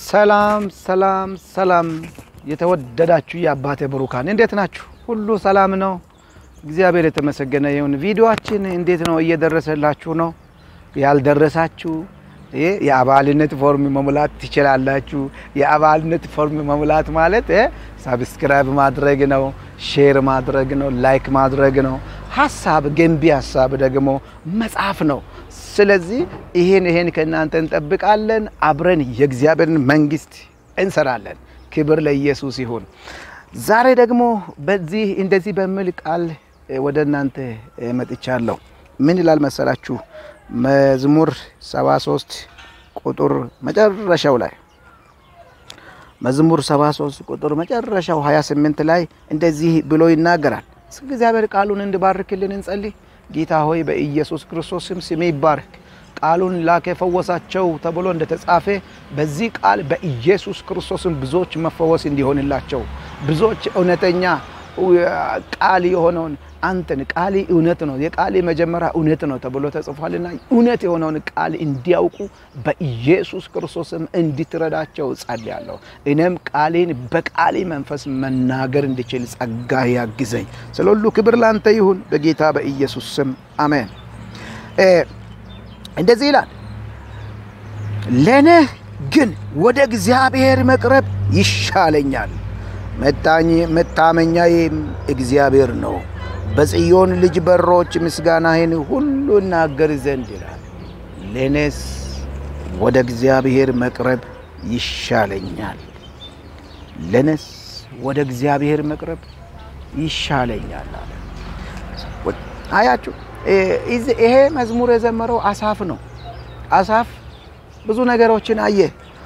ሰላም ሰላም ሰላም የተወደዳችሁ የአባቴ ብሩካን እንዴት ናችሁ? ሁሉ ሰላም ነው? እግዚአብሔር የተመሰገነ ይሁን። ቪዲዮአችን እንዴት ነው? እየደረሰላችሁ ነው? ያልደረሳችሁ ይህ የአባልነት ፎርም መሙላት ትችላላችሁ። የአባልነት ፎርም መሙላት ማለት ሳብስክራይብ ማድረግ ነው፣ ሼር ማድረግ ነው፣ ላይክ ማድረግ ነው። ሀሳብ ገንቢ ሀሳብ ደግሞ መጻፍ ነው። ስለዚህ ይሄን ይሄን ከእናንተ እንጠብቃለን። አብረን የእግዚአብሔርን መንግስት እንሰራለን። ክብር ለኢየሱስ ይሁን። ዛሬ ደግሞ በዚህ እንደዚህ በሚል ቃል ወደ እናንተ መጥቻለሁ። ምን ይላል መሰላችሁ? መዝሙር 73 ቁጥር መጨረሻው ላይ መዝሙር 73 ቁጥር መጨረሻው 28 ላይ እንደዚህ ብሎ ይናገራል። እግዚአብሔር ቃሉን እንድባርክልን እንጸልይ። ጌታ ሆይ በኢየሱስ ክርስቶስ ስም ስሜ ይባረክ። ቃሉን ላከ ፈወሳቸው ተብሎ እንደተጻፈ በዚህ ቃል በኢየሱስ ክርስቶስም ብዙዎች መፈወስ እንዲሆንላቸው ብዙዎች እውነተኛ ቃል የሆነውን አንተን ቃል እውነት ነው፣ የቃል መጀመሪያ እውነት ነው ተብሎ ተጽፏልና እውነት የሆነውን ቃል እንዲያውቁ በኢየሱስ ክርስቶስም እንድትረዳቸው ጸልያለሁ። እኔም ቃሌን በቃሌ መንፈስ መናገር እንድችል ጸጋ ያግዘኝ። ስለ ሁሉ ክብር ላንተ ይሁን በጌታ በኢየሱስ ስም አሜን። እንደዚህ ይላል፣ ለእኔ ግን ወደ እግዚአብሔር መቅረብ ይሻለኛል፣ መታመኛዬም እግዚአብሔር ነው። በጽዮን ልጅ በሮች ምስጋናህን ሁሉ እናገር ዘንድ ይላል። ለእኔስ ወደ እግዚአብሔር መቅረብ ይሻለኛል፣ ለእኔስ ወደ እግዚአብሔር መቅረብ ይሻለኛል አለ። አያችሁ፣ ይሄ መዝሙር የዘመረው አሳፍ ነው። አሳፍ ብዙ ነገሮችን አየ።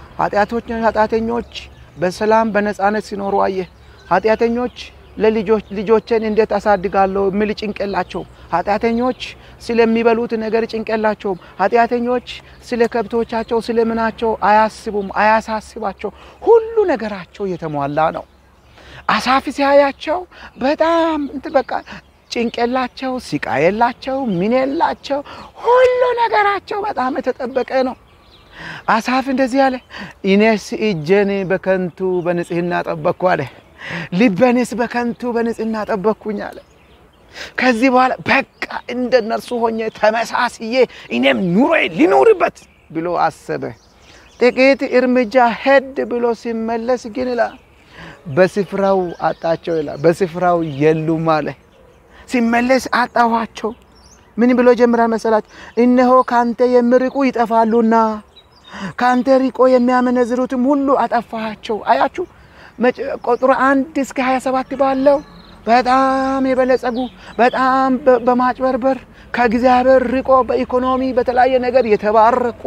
ኃጢአተኞች በሰላም በነፃነት ሲኖሩ አየ። ኃጢአተኞች ለልጆችን እንዴት አሳድጋለሁ የሚል ጭንቅላቸው። ኃጢአተኞች ስለሚበሉት ነገር ጭንቅላቸውም። ኃጢአተኞች ስለ ከብቶቻቸው ስለ ምናቸው አያስቡም፣ አያሳስባቸው። ሁሉ ነገራቸው የተሟላ ነው። አሳፍ ሲያያቸው በጣም እንትን በቃ ጭንቅላቸው ሲቃ የላቸው ምን የላቸው ሁሉ ነገራቸው በጣም የተጠበቀ ነው። አሳፍ እንደዚህ አለ፣ እኔስ እጄን በከንቱ በንጽህና ጠበቅኩ አለ ልበኔስ በከንቱ በንጽህና ጠበቅኩኝ አለ። ከዚህ በኋላ በቃ እንደ እነርሱ ሆኜ ተመሳስዬ እኔም ኑሮዬ ሊኖርበት ብሎ አሰበ። ጥቂት እርምጃ ሄድ ብሎ ሲመለስ ግን ይላል በስፍራው አጣቸው ይላል። በስፍራው የሉም አለ። ሲመለስ አጣኋቸው። ምን ብሎ ጀምራል መሰላችሁ? እነሆ ካንተ የሚርቁ ይጠፋሉና ካንተ ሪቆ የሚያመነዝሩትም ሁሉ አጠፋሃቸው። አያችሁ ቁጥር አንድ እስከ 27 ባለው በጣም የበለጸጉ በጣም በማጭበርበር ከእግዚአብሔር ርቆ በኢኮኖሚ በተለያየ ነገር የተባረኩ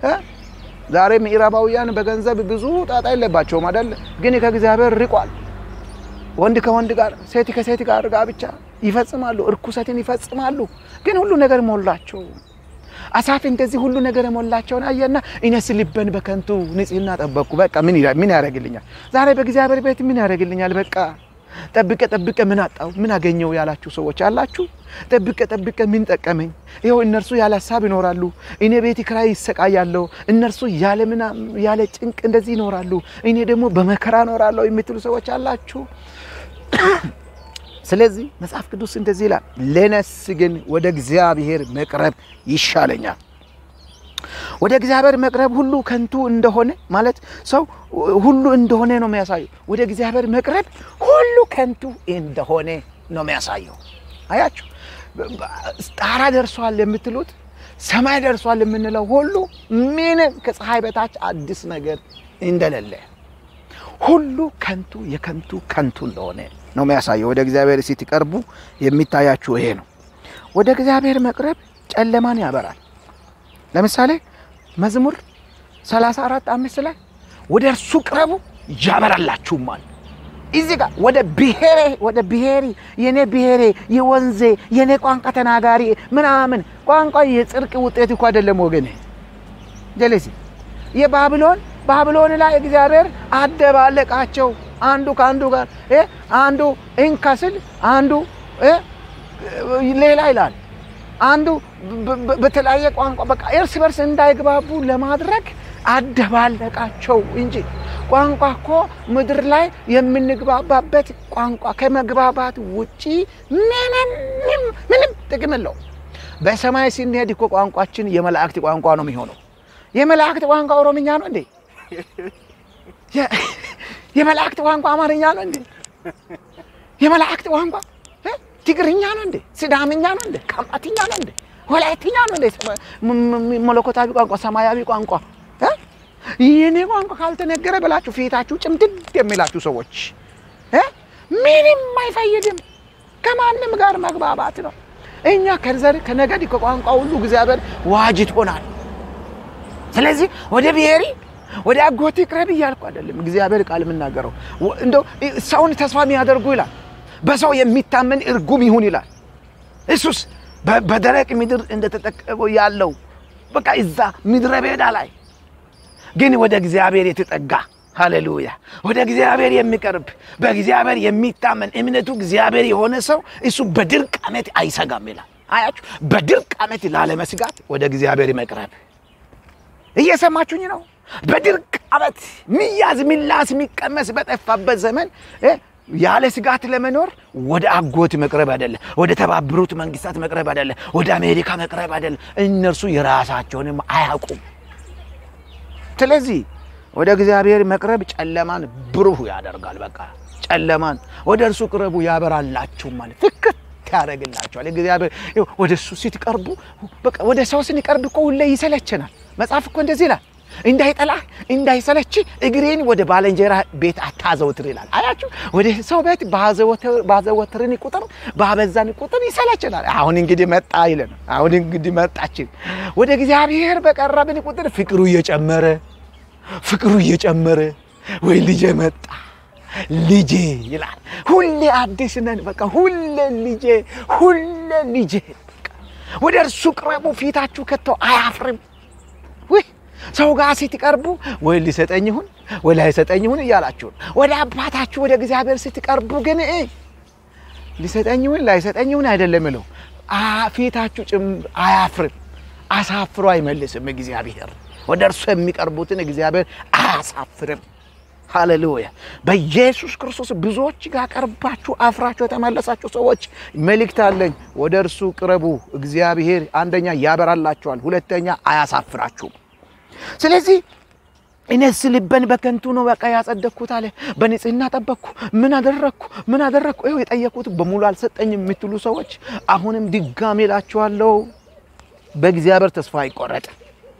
ዛሬ ምዕራባውያን በገንዘብ ብዙ ጣጣ የለባቸውም አይደል? ግን ከእግዚአብሔር ርቋል። ወንድ ከወንድ ጋር፣ ሴት ከሴት ጋር ጋብቻ ይፈጽማሉ፣ እርኩሰትን ይፈጽማሉ። ግን ሁሉ ነገር ሞላቸው። አሳፍ እንደዚህ ሁሉ ነገር የሞላቸውን አየና እኔስ ልበን በከንቱ ንጽህና ጠበቅኩ። በቃ ምን ያደርግልኛል? ዛሬ በእግዚአብሔር ቤት ምን ያደርግልኛል? በቃ ጠብቀ ጠብቀ ምን አጣው ምን አገኘው ያላችሁ ሰዎች አላችሁ። ጠብቀ ጠብቀ ምን ጠቀመኝ? ይኸው እነርሱ ያለ ሀሳብ ይኖራሉ፣ እኔ ቤት ኪራይ ይሰቃያለሁ። እነርሱ ያለ ምና ያለ ጭንቅ እንደዚህ ይኖራሉ፣ እኔ ደግሞ በመከራ እኖራለሁ የምትሉ ሰዎች አላችሁ። ስለዚህ መጽሐፍ ቅዱስ እንደዚህ ይላል፣ ለነስ ግን ወደ እግዚአብሔር መቅረብ ይሻለኛል። ወደ እግዚአብሔር መቅረብ ሁሉ ከንቱ እንደሆነ ማለት ሰው ሁሉ እንደሆነ ነው የሚያሳየው። ወደ እግዚአብሔር መቅረብ ሁሉ ከንቱ እንደሆነ ነው የሚያሳየው። አያችሁ፣ ጣራ ደርሷል የምትሉት ሰማይ ደርሷል የምንለው ሁሉ ምንም ከፀሐይ በታች አዲስ ነገር እንደሌለ ሁሉ ከንቱ የከንቱ ከንቱ እንደሆነ ነው የሚያሳየው። ወደ እግዚአብሔር ስትቀርቡ የሚታያችሁ ይሄ ነው። ወደ እግዚአብሔር መቅረብ ጨለማን ያበራል። ለምሳሌ መዝሙር 34 አምስት ላይ ወደ እርሱ ቅረቡ ያበራላችሁማል። እዚህ ጋር ወደ ብሔሬ ወደ ብሔሪ የኔ ብሔሬ የወንዜ የኔ ቋንቋ ተናጋሪ ምናምን ቋንቋ የጽድቅ ውጤት እኮ አይደለም ወገኔ። ጀለሲ የባቢሎን ባቢሎን ላይ እግዚአብሔር አደባለቃቸው አንዱ ከአንዱ ጋር አንዱ እንከስል አንዱ ሌላ ይላል አንዱ በተለያየ ቋንቋ በቃ እርስ በርስ እንዳይግባቡ ለማድረግ አደባለቃቸው እንጂ ቋንቋ እኮ ምድር ላይ የምንግባባበት ቋንቋ ከመግባባት ውጪ ምንም ምንም ጥቅም የለው። በሰማይ ስንሄድ እኮ ቋንቋችን የመላእክት ቋንቋ ነው የሚሆነው። የመላእክት ቋንቋ ኦሮምኛ ነው እንዴ? የመላእክት ቋንቋ አማርኛ ነው እንዴ? የመላእክት ቋንቋ ትግርኛ ነው እንዴ? ስዳምኛ ነው እንዴ? ካምባትኛ ነው እንዴ? ወላይትኛ ነው እንዴ? መለኮታዊ ቋንቋ ሰማያዊ ቋንቋ የኔ ቋንቋ ካልተነገረ ብላችሁ ፊታችሁ ጭምድድ የሚላችሁ ሰዎች ምንም አይፈይድም። ከማንም ጋር መግባባት ነው። እኛ ከዘር ከነገድ ከቋንቋ ሁሉ እግዚአብሔር ዋጅቶናል። ስለዚህ ወደ ብሔሪ ወደ አጎቴ ቅረብ እያልኩ አይደለም። እግዚአብሔር ቃል የምናገረው እንደው ሰውን ተስፋ የሚያደርጉ ይላል፣ በሰው የሚታመን እርጉም ይሁን ይላል። እሱስ በደረቅ ምድር እንደተጠቀመው ያለው በቃ እዛ ምድረ በዳ ላይ ግን ወደ እግዚአብሔር የተጠጋ ሃሌሉያ፣ ወደ እግዚአብሔር የሚቀርብ በእግዚአብሔር የሚታመን እምነቱ እግዚአብሔር የሆነ ሰው እሱ በድርቅ ዓመት አይሰጋም ይላል። አያችሁ፣ በድርቅ ዓመት ላለመስጋት ወደ እግዚአብሔር መቅረብ። እየሰማችሁኝ ነው? በድርቅ ዓመት ሚያዝ ሚላስ የሚቀመስ በጠፋበት ዘመን ያለ ስጋት ለመኖር ወደ አጎት መቅረብ አይደለም፣ ወደ ተባበሩት መንግስታት መቅረብ አይደለም፣ ወደ አሜሪካ መቅረብ አይደለም። እነርሱ የራሳቸውንም አያውቁም። ስለዚህ ወደ እግዚአብሔር መቅረብ ጨለማን ብሩህ ያደርጋል። በቃ ጨለማን ወደ እርሱ ቅረቡ ያበራላችሁ ማለት ፍክት ያደርግላችኋል። እግዚአብሔር ወደ እሱ ስትቀርቡ በቃ ወደ ሰው ስንቀርብ እኮ ሁሌ ይሰለችናል። መጽሐፍ እኮ እንደዚህ ይላል እንዳይጠላህ እንዳይሰለች እግሬን ወደ ባልንጀራ ቤት አታዘውትር ይላል። አያችሁ ወደ ሰው ቤት ባዘወትርን ቁጥር ባበዛን ቁጥር ይሰለችናል። አሁን እንግዲህ መጣ ይለን። አሁን እንግዲህ መጣችን። ወደ እግዚአብሔር በቀረብን ቁጥር ፍቅሩ እየጨመረ ፍቅሩ እየጨመረ ወይ ልጄ መጣ ልጄ ይላል። ሁሌ አዲስ ነን። በቃ ሁሌ ልጄ ሁሌ ልጄ። ወደ እርሱ ቅረቡ፣ ፊታችሁ ከቶ አያፍርም። ውይ ሰው ጋር ስትቀርቡ ወይ ሊሰጠኝ ይሁን ወይ ላይሰጠኝ ይሁን እያላችሁ ወደ አባታችሁ ወደ እግዚአብሔር ስትቀርቡ ግን ሊሰጠኝ ይሁን ላይሰጠኝ ይሁን አይደለም ይለው ፊታችሁ ጭም አያፍርም። አሳፍሮ አይመልስም እግዚአብሔር። ወደ እርሱ የሚቀርቡትን እግዚአብሔር አያሳፍርም። ሃሌሉያ! በኢየሱስ ክርስቶስ ብዙዎች ጋር ቀርባችሁ አፍራችሁ የተመለሳችሁ ሰዎች መልእክት አለኝ። ወደ እርሱ ቅረቡ። እግዚአብሔር አንደኛ ያበራላችኋል፣ ሁለተኛ አያሳፍራችሁም። ስለዚህ እኔስ ልበን በከንቱ ነው በቃ ያጸደቅኩት አለ። በንጽህና ጠበቅኩ፣ ምን አደረግኩ ምን አደረግኩ? ይኸው የጠየቁት በሙሉ አልሰጠኝም የምትሉ ሰዎች አሁንም ድጋሜ እላችኋለሁ በእግዚአብሔር ተስፋ አይቆረጥም።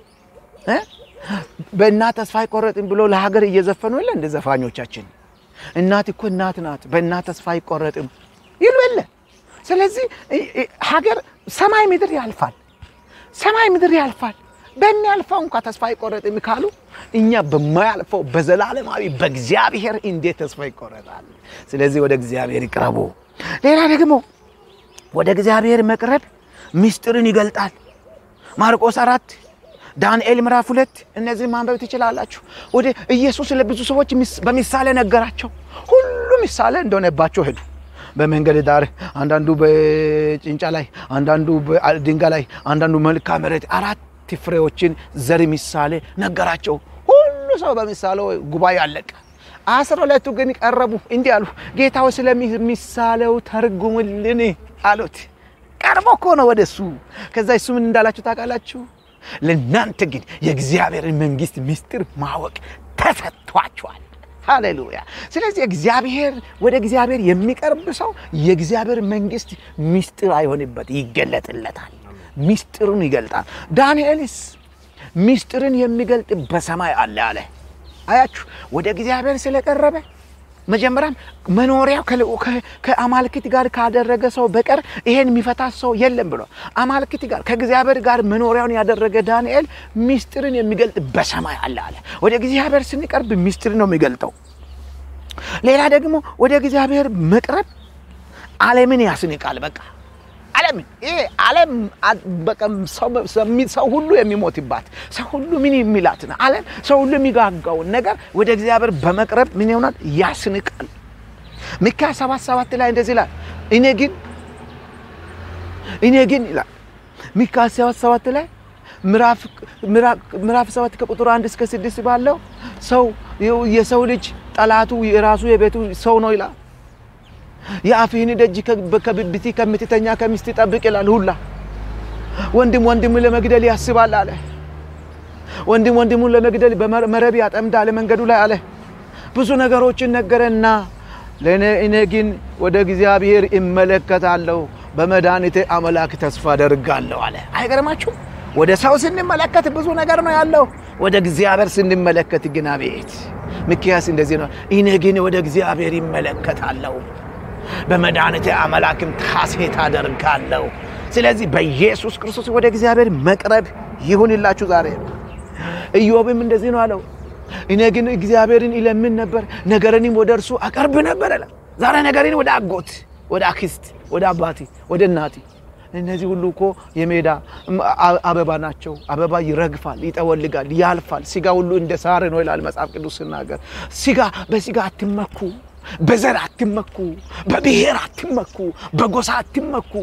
በእናት ተስፋ አይቆረጥም ብሎ ለሀገር እየዘፈኑ የለ እንደ ዘፋኞቻችን። እናት እኮ እናት ናት፣ በእናት ተስፋ አይቆረጥም ይሉ የለ። ስለዚህ ሀገር ሰማይ ምድር ያልፋል፣ ሰማይ ምድር ያልፋል። በሚያልፈው እንኳ ተስፋ አይቆረጥም ካሉ እኛ በማያልፈው በዘላለማዊ በእግዚአብሔር እንዴት ተስፋ ይቆረጣል? ስለዚህ ወደ እግዚአብሔር ይቅረቡ። ሌላ ደግሞ ወደ እግዚአብሔር መቅረብ ምስጢርን ይገልጣል። ማርቆስ አራት ዳንኤል ምዕራፍ ሁለት እነዚህ ማንበብ ትችላላችሁ። ወደ ኢየሱስ ለብዙ ሰዎች በምሳሌ ነገራቸው። ሁሉ ምሳሌ እንደሆነባቸው ሄዱ። በመንገድ ዳር፣ አንዳንዱ በጭንጫ ላይ፣ አንዳንዱ በድንጋይ ላይ፣ አንዳንዱ መልክዓ መሬት አራት ፍሬዎችን ዘር ምሳሌ ነገራቸው። ሁሉ ሰው በምሳሌው ጉባኤ አለቀ። አስራ ሁለቱ ግን ቀረቡ፣ እንዲህ አሉ፣ ጌታው ስለምሳሌው ተርጉምልን አሉት። ቀርቦ እኮ ነው ወደ እሱ። ከዛ እሱ ምን እንዳላችሁ ታውቃላችሁ? ለእናንተ ግን የእግዚአብሔርን መንግስት ምስጢር ማወቅ ተሰጥቷችኋል። ሃሌሉያ። ስለዚህ እግዚአብሔር ወደ እግዚአብሔር የሚቀርብ ሰው የእግዚአብሔር መንግስት ምስጢር አይሆንበት፣ ይገለጥለታል። ምስጢሩን ይገልጣል። ዳንኤልስ ምስጢርን የሚገልጥ በሰማይ አለ አለ። አያችሁ ወደ እግዚአብሔር ስለቀረበ መጀመሪያም መኖሪያው ከአማልክት ጋር ካደረገ ሰው በቀር ይሄን የሚፈታ ሰው የለም ብሎ አማልክት ጋር ከእግዚአብሔር ጋር መኖሪያውን ያደረገ ዳንኤል ምስጢርን የሚገልጥ በሰማይ አለ አለ። ወደ እግዚአብሔር ስንቀርብ ምስጢር ነው የሚገልጠው። ሌላ ደግሞ ወደ እግዚአብሔር መቅረብ ዓለምን ያስንቃል። በቃ ዓለምን ይሄ ዓለም ሰው ሁሉ የሚሞትባት ሰው ሁሉ ምን የሚላት ነው ዓለም ሰው ሁሉ የሚጋጋውን ነገር ወደ እግዚአብሔር በመቅረብ ምን ይሆናል? ያስንቃል። ሚክያስ ሰባት ሰባት ላይ እንደዚህ ይላል፣ እኔ ግን እኔ ግን ይላል ሚክያስ ሰባት ሰባት ላይ ምዕራፍ ሰባት ከቁጥር አንድ እስከ ስድስት ባለው ሰው የሰው ልጅ ጠላቱ የራሱ የቤቱ ሰው ነው ይላል። የአፍህን ደጅ ከብብቲ ከምትተኛ ከሚስት ጠብቅ ይላል። ሁላ ወንድም ወንድም ለመግደል ያስባል አለ። ወንድም ወንድሙን ለመግደል በመረብ ያጠምዳል መንገዱ ላይ አለ። ብዙ ነገሮችን ነገረና እኔ ግን ወደ እግዚአብሔር እመለከታለሁ በመድኃኒቴ አምላክ ተስፋ አደርጋለሁ አለ። አይገርማችሁም? ወደ ሰው ስንመለከት ብዙ ነገር ነው ያለው። ወደ እግዚአብሔር ስንመለከት ግን አቤት! ሚክያስ እንደዚህ ነው፣ እኔ ግን ወደ እግዚአብሔር ይመለከታለሁ በመድኃኒቴ አምላክም ሐሴት አደርጋለሁ። ስለዚህ በኢየሱስ ክርስቶስ ወደ እግዚአብሔር መቅረብ ይሁንላችሁ ዛሬ። ኢዮብም እንደዚህ ነው አለው፣ እኔ ግን እግዚአብሔርን ይለምን ነበር፣ ነገርንም ወደ እርሱ አቀርብ ነበር አለ። ዛሬ ነገርን ወደ አጎት፣ ወደ አክስት፣ ወደ አባቴ፣ ወደ እናቴ እነዚህ ሁሉ እኮ የሜዳ አበባ ናቸው። አበባ ይረግፋል፣ ይጠወልጋል፣ ያልፋል። ስጋ ሁሉ እንደ ሳር ነው ይላል መጽሐፍ ቅዱስ ሲናገር። ስጋ በስጋ አትመኩ፣ በዘር አትመኩ፣ በብሔር አትመኩ፣ በጎሳ አትመኩ።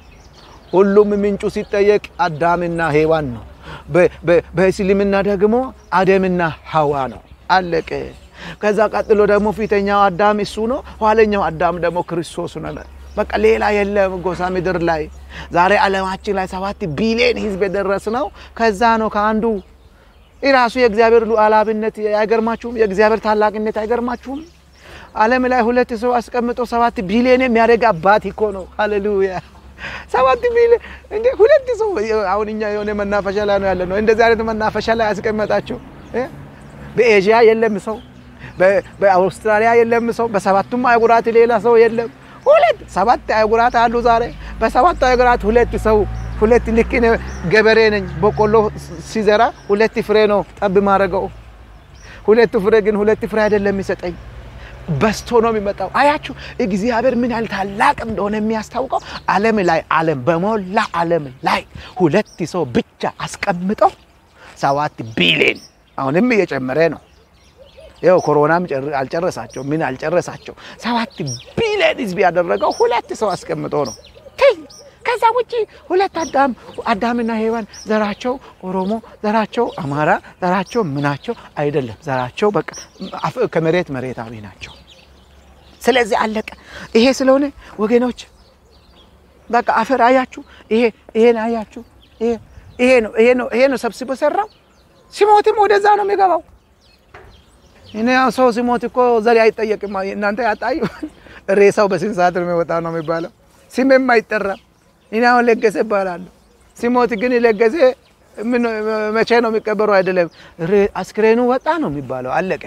ሁሉም ምንጩ ሲጠየቅ አዳምና ሔዋን ነው። በእስልምና ደግሞ አደምና ሐዋ ነው። አለቀ። ከዛ ቀጥሎ ደግሞ ፊተኛው አዳም እሱ ነው። ኋለኛው አዳም ደግሞ ክርስቶስ ነው። በቃ ሌላ የለም ጎሳ ምድር ላይ ዛሬ ዓለማችን ላይ ሰባት ቢሊዮን ህዝብ የደረስ ነው። ከዛ ነው ከአንዱ ራሱ የእግዚአብሔር ሉዓላዊነት አይገርማችሁም? የእግዚአብሔር ታላቅነት አይገርማችሁም? ዓለም ላይ ሁለት ሰው አስቀምጦ ሰባት ቢሊዮን የሚያደርግ አባት እኮ ነው። ሃሌሉያ! ሰባት ቢሊዮን እንዴ! ሁለት ሰው አሁን እኛ የሆነ መናፈሻ ላይ ነው ያለ ነው። እንደዚህ አይነት መናፈሻ ላይ ያስቀመጣቸው በኤዥያ የለም ሰው፣ በአውስትራሊያ የለም ሰው፣ በሰባቱም አህጉራት ሌላ ሰው የለም። ሁለት ሰባት አህጉራት አሉ ዛሬ። በሰባት አህጉራት ሁለት ሰው ሁለት ልክ ገበሬ ነኝ። በቆሎ ሲዘራ ሁለት ፍሬ ነው ጠብ ማድረገው። ሁለቱ ፍሬ ግን ሁለት ፍሬ አይደለም የሚሰጠኝ በስቶ ነው የሚመጣው። አያችሁ እግዚአብሔር ምን ያህል ታላቅ እንደሆነ የሚያስታውቀው ዓለም ላይ ዓለም በሞላ ዓለም ላይ ሁለት ሰው ብቻ አስቀምጠው ሰባት ቢሊዮን አሁንም እየጨመረ ነው። ይኸው ኮሮናም አልጨረሳቸው ምን አልጨረሳቸው። ሰባት ቢሊዮን ህዝብ ያደረገው ሁለት ሰው አስቀምጦ ነው። ከዛ ውጭ ሁለት አዳም አዳምና ሔዋን ዘራቸው ኦሮሞ፣ ዘራቸው አማራ፣ ዘራቸው ምናቸው አይደለም። ዘራቸው በቃ ከመሬት መሬታዊ ናቸው። ስለዚህ አለቀ። ይሄ ስለሆነ ወገኖች በቃ አፈር አያችሁ፣ ይሄ ይሄን አያችሁ፣ ይሄ ነው ይሄ ነው ይሄ ነው ሰብስቦ ሰራው። ሲሞትም ወደዛ ነው የሚገባው። እኔ ሰው ሲሞት እኮ ዘር አይጠየቅም። እናንተ ያጣዩ ሬሳው በስንት ሰዓት ነው የሚወጣው ነው የሚባለው። ስሜም አይጠራም። እኔ አሁን ለገሰ እባላለሁ። ሲሞት ግን ለገሰ መቼ ነው የሚቀበረው? አይደለም አስክሬኑ ወጣ ነው የሚባለው። አለቀ።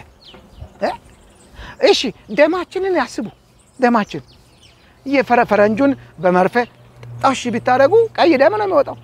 እሺ ደማችንን ያስቡ። ደማችን የፈረንጁን በመርፌ ጣሽ ቢታደርጉ ቀይ ደም ነው የሚወጣው።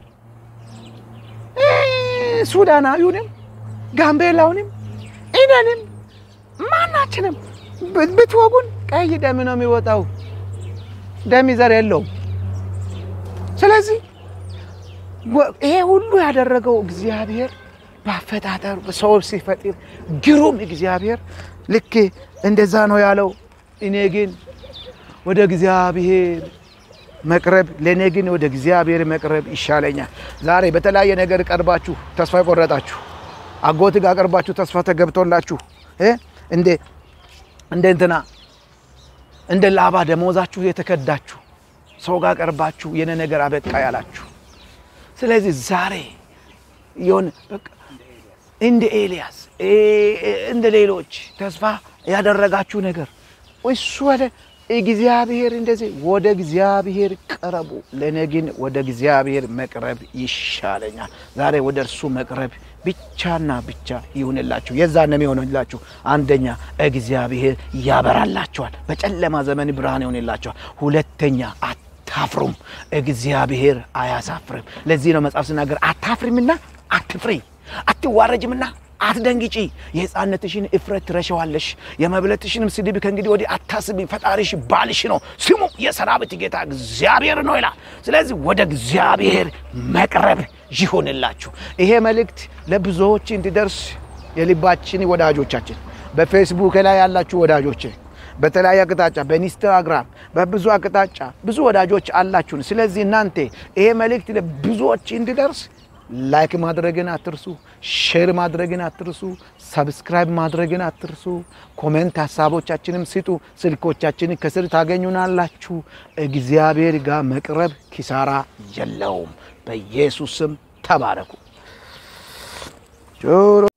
ሱዳናዊውንም ጋምቤላውንም ኢደንም ማናችንም ብትወጉን ቀይ ደም ነው የሚወጣው። ደም ዘር የለውም። ስለዚህ ይሄ ሁሉ ያደረገው እግዚአብሔር በአፈጣጠሩ ሰው ሲፈጥር ግሩም እግዚአብሔር ልክ እንደዛ ነው ያለው። እኔ ግን ወደ እግዚአብሔር መቅረብ ለእኔ ግን ወደ እግዚአብሔር መቅረብ ይሻለኛል። ዛሬ በተለያየ ነገር ቀርባችሁ ተስፋ የቆረጣችሁ አጎት ጋር ቀርባችሁ ተስፋ ተገብቶላችሁ እንደ እንደ እንትና እንደ ላባ ደሞዛችሁ የተከዳችሁ ሰው ጋር ቀርባችሁ የነ ነገር አበቃ ያላችሁ። ስለዚህ ዛሬ የሆነ እንደ ኤልያስ እንደ ሌሎች ተስፋ ያደረጋችሁ ነገር እሱ ወደ እግዚአብሔር እንደዚህ ወደ እግዚአብሔር ቀረቡ። ለእኔ ግን ወደ እግዚአብሔር መቅረብ ይሻለኛል። ዛሬ ወደ እርሱ መቅረብ ብቻና ብቻ ይሁንላችሁ። የዛን የሚሆንላችሁ አንደኛ እግዚአብሔር ያበራላችኋል፣ በጨለማ ዘመን ብርሃን ይሆንላችኋል። ሁለተኛ አታፍሩም፣ እግዚአብሔር አያሳፍርም። ለዚህ ነው መጽሐፍ ሲናገር አታፍሪምና አትፍሪ፣ አትዋረጅምና አትደንግጪ። የሕፃንነትሽን እፍረት ትረሸዋለሽ፣ የመብለትሽንም ስድብ ከእንግዲህ ወዲህ አታስቢ። ፈጣሪሽ ባልሽ ነው፣ ስሙ የሰራዊት ጌታ እግዚአብሔር ነው ይላል። ስለዚህ ወደ እግዚአብሔር መቅረብ ይሆንላችሁ። ይሄ መልእክት ለብዙዎች እንዲደርስ የልባችን ወዳጆቻችን፣ በፌስቡክ ላይ ያላችሁ ወዳጆች፣ በተለያየ አቅጣጫ በኢንስታግራም በብዙ አቅጣጫ ብዙ ወዳጆች አላችሁን። ስለዚህ እናንተ ይሄ መልእክት ለብዙዎች እንዲደርስ ላይክ ማድረግን አትርሱ። ሼር ማድረግን አትርሱ። ሰብስክራይብ ማድረግን አትርሱ። ኮሜንት ሀሳቦቻችንም ስጡ። ስልኮቻችንን ከስር ታገኙናላችሁ። እግዚአብሔር ጋር መቅረብ ኪሳራ የለውም። በኢየሱስ ስም ተባረኩ። ጆሮ